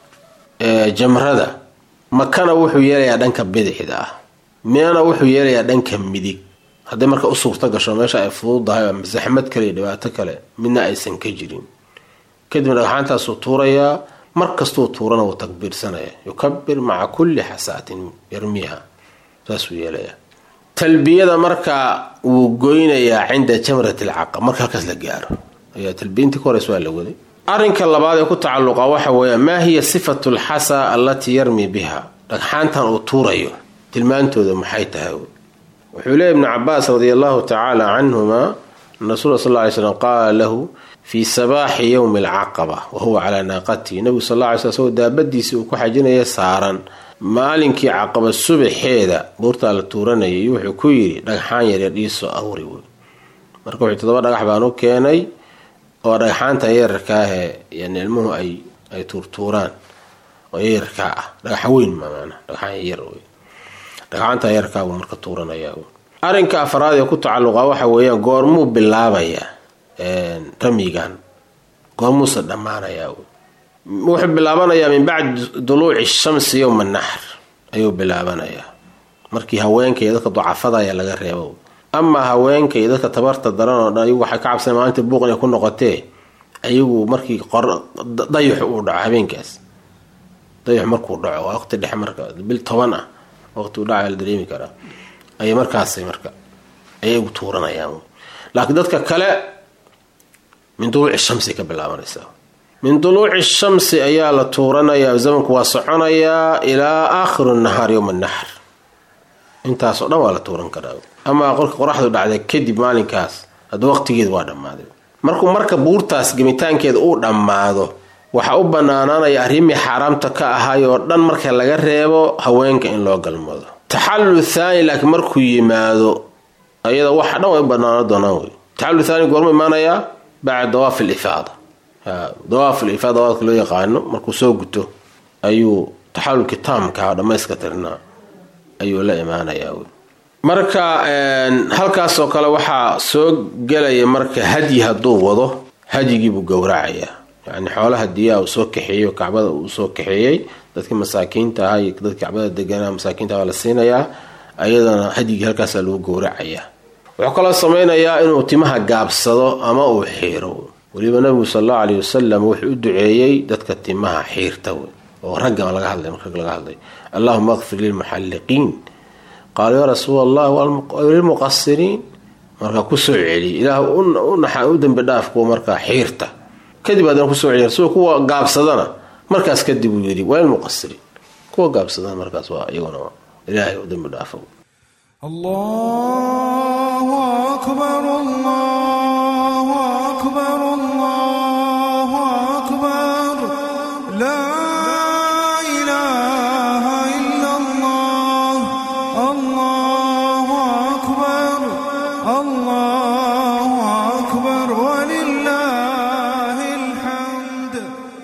jamrada makana wuxuu yeelayaa dhanka bidixda ah minana wuxuu yeelayaa dhanka midig hadday marka u suurta gasho meesha ay fududahay ama saxmad kale iyo dhibaato kale midna aysan ka jirin kadibna dhagxaantaasuu tuurayaa mar kastuu tuurana wuu takbiirsanaya yukabir maca kulli xasaatin yarmiiha saasuu yeelayaa talbiyada marka wuu goynayaa cinda jamrat alcaqab marka halkaas la gaaro ayaa talbiyintii ka horeys waa la waday arrinka labaad ee ku tacalluqa waxa weeya maa hiya sifatu alxasa allatii yarmi biha dhagxaantan uu tuurayo tilmaantooda maxay tahay wuxuu leeya ibnu cabaas radi allahu tacaala canhuma an rasuula sal ly slam qaala lahu fii sabaaxi yowmi alcaqaba wa huwa calaa naaqatihi nabigu sal lla ly sl isagoo daabadiisii uu ku xajinaya saaran maalinkii caqaba subaxeeda buurtaa la tuuranayay wuxuu ku yidhi dhagxaan yaryar iisoo awri wey marka wuxuu todoba dhagax baan u keenay oo dhagxaantan yararkaahee yani ilmuhu ay ay tuurtuuraan oo yararkaa ah dhagaxa weyn maana dhagxaan yar wey dhagxaantan yararkaa buu marka tuuranayaa arrinka afraad ee ku tacalluqa waxa weeyaan goormuu bilaabayaa ramyigan goormuusa dhammaanayaa wuxuu bilaabanayaa min bacdi duluuci shamsi yowma naxr ayuu bilaabanayaa markii haweenka iyo dadka ducafada ayaa laga reebo amaa haweenka iyo dadka tabarta daran oo dhan ayagu waxay ka cabsana maalinta buuq inay ku noqotee ayagu markii dayaxu uu dhaco habeenkaas dayaxu markuu dhaco waa waqti dhexe marka bil toban ah waqti uu dhaca la dareemi karaa ayay markaasay marka ayay ugu tuuranayaan laakiin dadka kale min duluuci shamsi ka bilaabanaysaa min duluuci shamsi ayaa la tuuranayaa zamanku waa soconayaa ilaa aakhiru nahaar yowma naxr intaasoo dhan waa la tuuran karaa amaa qolka qoraxdu dhacday kadib maalinkaas hadda waqtigeedu waa dhammaaday markuu marka buurtaas gemitaankeeda uu dhammaado waxaa u banaanaanaya arrimii xaaraamta ka ahay oo dhan marka laga reebo haweenka in loo galmado taxallul thaani laakiin markuu yimaado ayada waxa dhan way u banaano doonaan wey taxallul thaani goormu imaanayaa bacda dawaaf alifaada dawaaf alifaada dawaafka loo yaqaano markuu soo guto ayuu taxallulkii taamka dhammayska tirnaa ayuu la imaanayaa wey marka halkaasoo kale waxaa soo gelaya marka hadyi hadduu wado hadyigiibuu gowracayaa yani xoolaha diyaa uu soo kaxeeyo kacbada uu soo kaxeeyey dadkii masaakiinta ahaa iyo dadkii kacbada deganaa masaakiinta baa la siinayaa ayadana hadyigii halkaasaa lagu gowracayaa wuxuu kaloo sameynayaa inuu timaha gaabsado ama uu xiiro weliba nabigu sal allahu aleyh wasalam wuxuu u duceeyey dadka timaha xiirta wey oo ragga laga hadlay marka laga hadlay allahuma akfir lilmuxalliqiin qaalu yaa rasuul allah lilmuqasiriin markaa kusoo celiy ilaah u dembi dhaaf kuwa markaa xiirta kadib haddana kusoo celiy rasuul kuwa gaabsadana markaas kadib uu yidhi waa lilmuqasiriin kuwa gaabsadana markaas waa iyaguna ilaahay u dembi dhaafo الله أكبر الله أكبر الله أكبر لا إله إلا الله الله أكبر الله أكبر ولله الحمد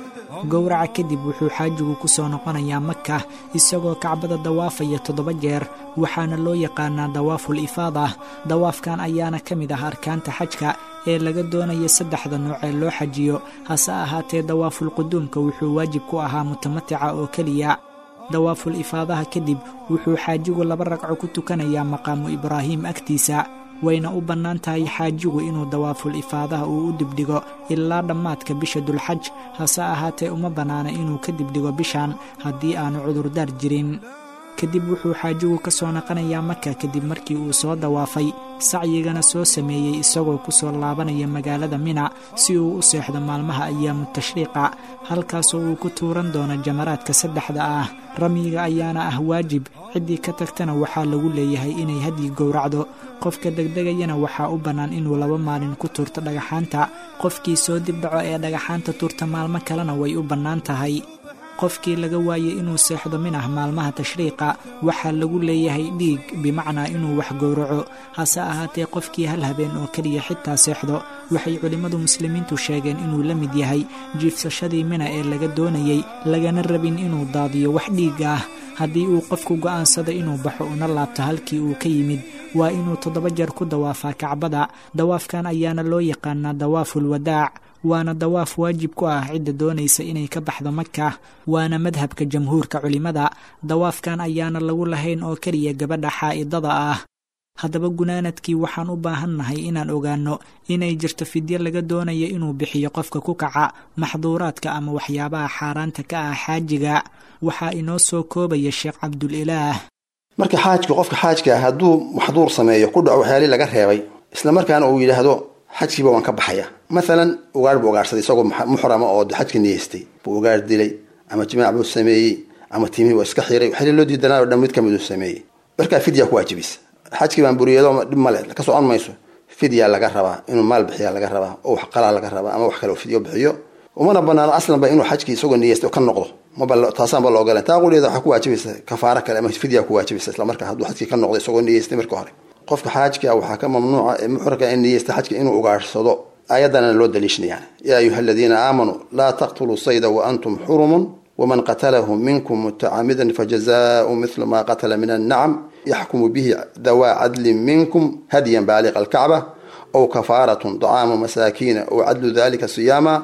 gowraca kadib wuxuu xaajigu ku soo noqonayaa maka isagoo kacbada dawaafaya toddoba jeer waxaana loo yaqaanaa dawaaful ifaada dawaafkan ayaana ka mid ah arkaanta xajka ee laga doonaya saddexda nooc ee loo xajiyo hase ahaatee dawaaful quduumka wuxuu waajib ku ahaa mutamatica oo keliya dawaaful ifaadaha kadib wuxuu xaajigu laba ragco ku tukanayaa maqaamu ibraahim agtiisa wayna u bannaan tahay xaajigu inuu dawaaful ifaadaha uu u dibdhigo ilaa dhammaadka bisha dulxaj hase ahaatee uma bannaana inuu ka dibdhigo bishan haddii aanu cudurdaar jirin kadib wuxuu xaajigu ka soo naqanayaa maka kadib markii uu soo dawaafay sacyigana soo sameeyey isagoo ku soo laabanaya magaalada mina si uu u seexdo maalmaha ayaamu tashriiqa halkaasoo uu ku tuuran doono jamaraadka saddexda ah ramyiga ayaana ah waajib ciddii ka tagtana waxaa lagu leeyahay inay hadyi gowracdo qofka degdegayana waxaa u bannaan inuu laba maalin ku tuurto dhagaxaanta qofkii soo dibdhaco ee dhagaxaanta tuurta maalmo kalena way u bannaan tahay qofkii laga waayey inuu seexdo minah maalmaha tashriiqa waxaa lagu leeyahay dhiig bimacnaa inuu wax gowraco hase ahaatee qofkii hal habeen oo keliya xitaa seexdo waxay culimmadu muslimiintu sheegeen inuu la mid yahay jiifsashadii mina ee laga doonayey lagana rabin inuu daadiyo wax dhiig ah haddii uu qofku go'aansado inuu baxo una laabto halkii uu ka yimid waa inuu toddoba jeer ku dawaafaa kacbada dawaafkan ayaana loo yaqaanaa dawaaful wadaac waana dawaaf waajib ku ah cidda doonaysa inay ka baxdo maka waana madhabka jamhuurka culimmada dawaafkan ayaana lagu lahayn oo keliya gabadha xaa'idada ah haddaba gunaanadkii waxaan u baahannahay inaan ogaanno inay jirto fidyo laga doonaya inuu bixiyo qofka ku kaca maxduuraadka ama waxyaabaha xaaraanta ka ah xaajiga waxaa inoo soo koobaya sheekh cabdulilaah marka xaajka qofka xaajka ah hadduu maxduur sameeyo ku dhaco waxyaalii laga reebay isla markaana uu yidhaahdo xajkiiba waan ka baxaya maalan ugaar buu ugaarsaday isagoo muxrama oo xajka niyeystay buu ugaar dilay ama jimaac buu sameeyey ama timihii waa iska xiray waxyaalii loo diidanaayo dhan mid kamid uu sameeyey markaa fidya ku waajibisa xajkii baan buriyado dhib male ka socon mayso fidya laga rabaa inuu maal bixiya laga rabaa oo wax qalaa laga rabaa ama wax kale fidyo bixiyo umana banaano aslanba inuu xajkii isagoo niyeystay ka noqdo mtaasaanba la ogolan taa quleeda waxaa ku waajibaysa kafaaro kale ama fidya ku waajibaysa isla markaa hadduu xajkii ka noqdo isagoo niyeystay marka hore qofka xaajka waxaa ka mamnuuca ee muxraka in niyeysta xajka inuu ugaarsado aayadana loo daliishanayaan yaa ayuha aladiina aamanuu laa taqtuluu sayda wa antum xurumun waman qatalahu minkum mutacamidan fajazaau mithlu ma qatala min annacam yaxkumu bihi dawaa cadlin minkum hadyan baaliqa alkacba aw kafaaratun dacaamu masaakiina aw cadlu dalika siyaama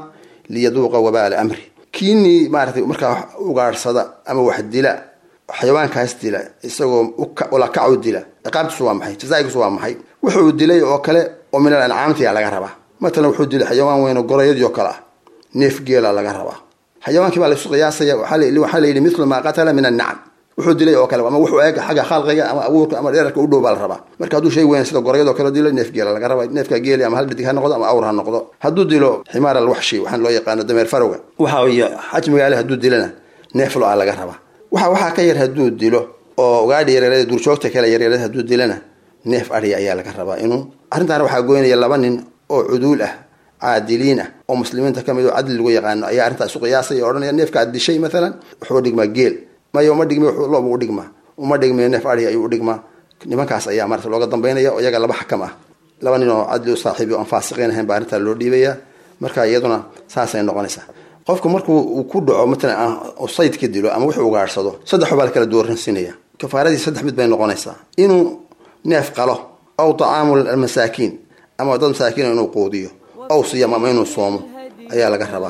liyaduuqa wabaala amri kiinii maaratay markaa wax ugaadhsada ama wax dila xayawaankaas dila isagoo ulakac u dila ciqaabtiisu waa maxay jazaagiisu waa maxay wuxuu dilay oo kale oo min al ancaamtiyaa laga rabaa matalan wuxuu dilay xayawaan weyn oo gorayadii oo kale ah neef geela laga rabaa xayawaankii baa laysu qiyaasaya waxaa la yidhi mithlu maa qatala min annacam wuxuu dilay oo kale ama wuxuu eeg xagga khalqiga ama abuurka ama dherarka u dhow baa la rabaa marka hadduu shay weyn sida gorayadoo kale dilo neef geela laga rabaa neefka geeli ama hal dhidig ha noqdo ama awr ha noqdo hadduu dilo ximaar alwaxshi waxaan loo yaqaano dameer farowga waxa iyo xajmigaale hadduu dilana neef lo-a laga rabaa waxa waxaa ka yar hadduu dilo oo ugaadhi yaryarada duurjoogta kale yaryarada hadduu dilana neef adhi ayaa laga rabaa inuu arrintaana waxaa goynaya laba nin oo cuduul ah caadiliin ah oo muslimiinta ka mid oo cadli lagu yaqaano ayaa arrintaa isu qiyaasaya o odhanaya neefka aad dishay maalan wuxuu dhigmaa geel maya uma dhigmi loobu u dhigmaa uma dhigmi neef adhi ayuu u dhigmaa nimankaas ayaa marata looga dambaynaya oo iyaga laba xakam ah laba nin oo cadli u saaxiibi o aan faasiqiin ahayn baa arrintaa loo dhiibaya marka iyaduna saasay noqonaysaa qofku markuu uu ku dhaco matalan sayd ka dilo ama wuxuu ugaadhsado saddex baa la kala dooransinaya kafaaradii saddex mid bay noqonaysaa inuu neef qalo aw tacaamu almasaakiin ama dad masaakiin inuu quudiyo aw siyam ama inuu soomo ayaa laga rabaa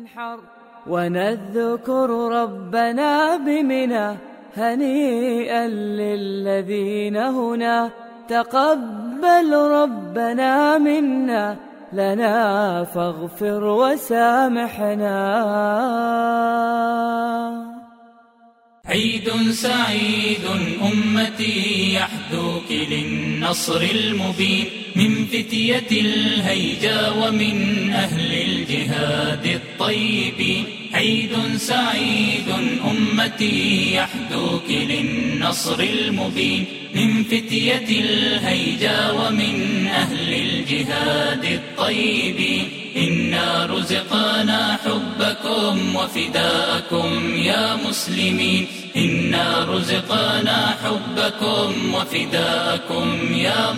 ونذكر ربنا بمنى هنيئا للذين هنا تقبل ربنا منا لنا فاغفر وسامحنا عيد سعيد أمتي يحدوك للنصر المبين من فتية الهيجا ومن أهل الجهاد الطيبين عيد سعيد أمتي يحدوك للنصر المبين من فتية الهيجا ومن أهل الجهاد الطيبين إنا رزقنا حبكم وفداءكم يا مسلمين إنا رزقنا حبكم وفداءكم يا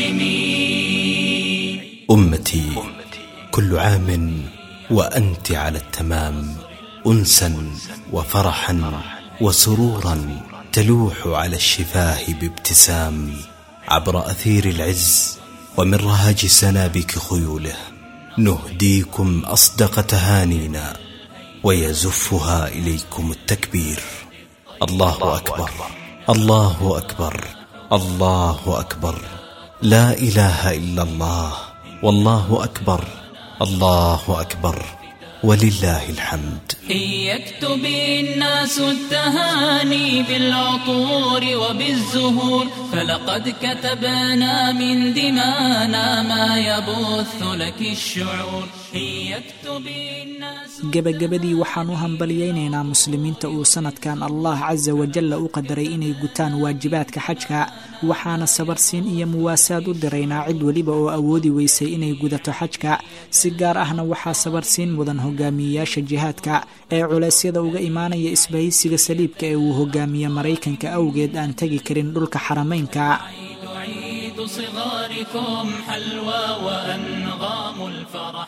مسلمين أمتي كل عام وأنت على التمام أنسا وفرحا وسرورا تلوح على الشفاه بابتسام عبر أثير العز ومن رهج سنابك خيوله نهديكم أصدق تهانينا ويزفها إليكم التكبير الله أكبر الله أكبر الله أكبر لا إله إلا الله والله أكبر الله أكبر ولله الحمد إن يكتب الناس التهاني بالعطور وبالزهور فلقد كتبنا من دمانا ما يبث لك الشعور إن يكتب الناس gebagabadii waxaan u hambalyaynaynaa muslimiinta uu sanadkan allah casa wajalla u qadaray inay gutaan waajibaadka xajka waxaana sabarsiin iyo muwaasaad u diraynaa cid weliba oo awoodi weysay inay gudato xajka si gaar ahna waxaa sabarsiin mudan hogaamiyeyaasha jihaadka ee culeysyada uga imaanaya isbahaysiga saliibka ee uu hogaamiye maraykanka awgeed aan tegi karin dhulka xarameynka عيد صغاركم حلوى وأنغام الفرح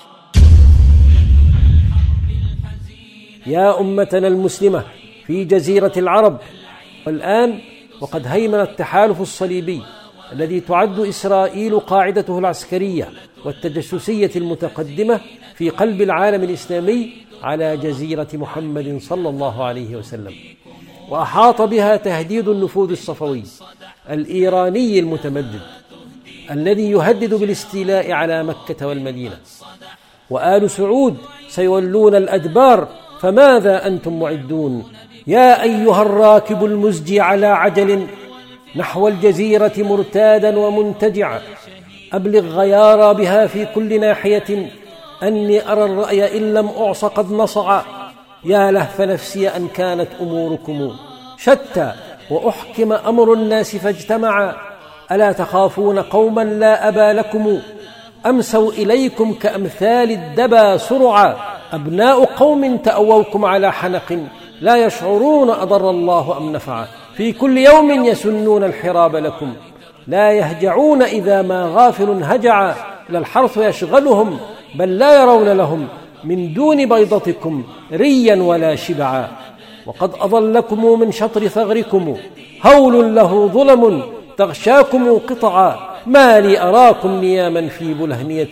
يا أمتنا المسلمة في جزيرة العرب والآن وقد هيمن التحالف الصليبي الذي تعد إسرائيل قاعدته العسكرية والتجسسية المتقدمة في قلب العالم الإسلامي على جزيرة محمد صلى الله عليه وسلم وأحاط بها تهديد النفوذ الصفوي الإيراني المتمدد الذي يهدد بالاستيلاء على مكة والمدينة وآل سعود سيولون الأدبار فماذا أنتم معدون يا أيها الراكب المزجي على عجل نحو الجزيرة مرتادا ومنتجعا أبلغ غيارى بها في كل ناحية أني أرى الرأي إن لم أعص قد نصعا يا لهف نفسي أن كانت أموركم شتى وأحكم أمر الناس فاجتمعا ألا تخافون قوما لا أبا لكم أمسوا إليكم كأمثال الدبا سرعا أبناء قوم تأووكم على حنق لا يشعرون أضر الله أم نفعا في كل يوم يسنون الحراب لكم لا يهجعون إذا ما غافل هجعا لا الحرث يشغلهم بل لا يرون لهم من دون بيضتكم ريا ولا شبعا وقد أضلكم من شطر ثغركم هول له ظلم تغشاكم قطعا ما لي أراكم نياما في بلهنية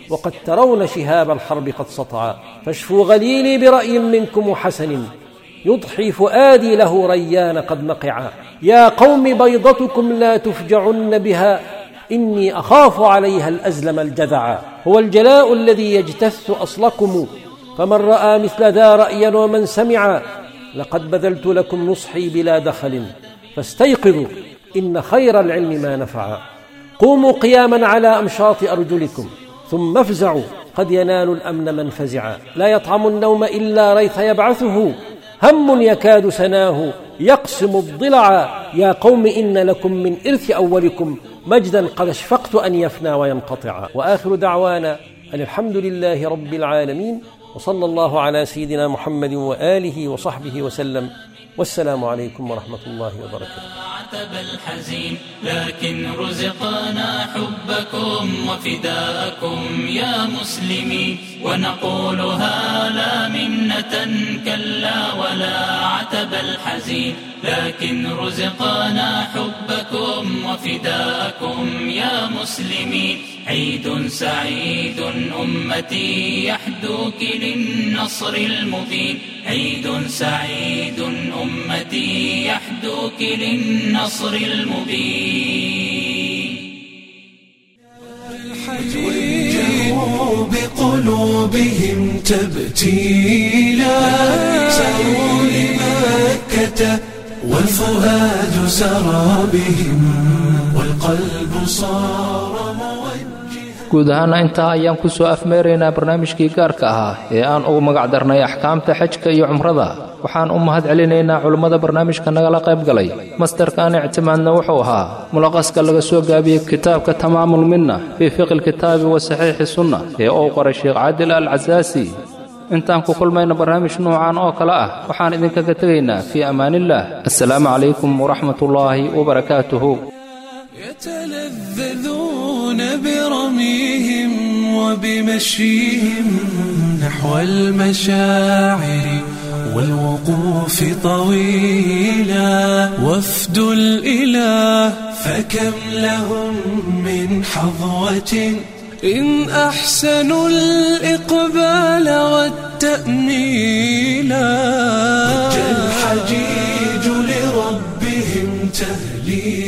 وقد ترون شهاب الحرب قد سطعا فاشفوا غليلي برأي منكم حسن يضحي فؤادي له ريان قد نقعا يا قوم بيضتكم لا تفجعن بها إني أخاف عليها الأزلم الجذعا هو الجلاء الذي يجتث أصلكم فمن رأى مثل ذا رأيا ومن سمعا لقد بذلت لكم نصحي بلا دخل فاستيقظوا إن خير العلم ما نفعا قوموا قياما على أمشاط أرجلكم ثم افزعوا قد ينال الأمن من فزعا لا يطعم النوم إلا ريث يبعثه هم يكاد سناه يقسم الضلع يا قوم إن لكم من إرث أولكم مجدا قد اشفقت أن يفنى وينقطع وآخر دعوانا أن الحمد لله رب العالمين وصلى الله على سيدنا محمد وآله وصحبه وسلم والسلام عليكم ورحمة الله وبركاته عتب الحزين لكن رزقنا حبكم وفداءكم يا مسلمين ونقولها لا منة كلا ولا عتب الحزين لكن رزقنا حبكم وفداءكم يا مسلمين عيد سعيد أمتي يحدوك للنصر المبين عيد سعيد أمتي يحدوك للنصر المبين وجهوا بقلوبهم تبتيلا سروا لمكة والفؤاد سرى بهم والقلب صار guud ahaana intaa ayaan ku soo afmeeraynaa barnaamijkii gaarka ahaa ee aan ugu magac darnay axkaamta xajka iyo cumrada waxaan u mahad celinaynaa culimmada barnaamijka nagala qayb galay mastarkaan ictimaadna wuxuu ahaa mulaqaska laga soo gaabiyey kitaabka tamaamul minna fii fiqi lkitaabi wa saxiixi sunna ee uu qoray sheekh caadil al casaasi intaan ku kulmayna barnaamij nuucan oo kale ah waxaan idinkaga tegaynaa fii ammaanillaah assalaamu calaykum waraxmatullaahi wabarakaatuhu يتلذذون برميهم وبمشيهم نحو المشاعر والوقوف طويلا وفد الإله فكم لهم من حظوة إن أحسنوا الإقبال والتأميلا ضج الحجيج لربهم تهليلا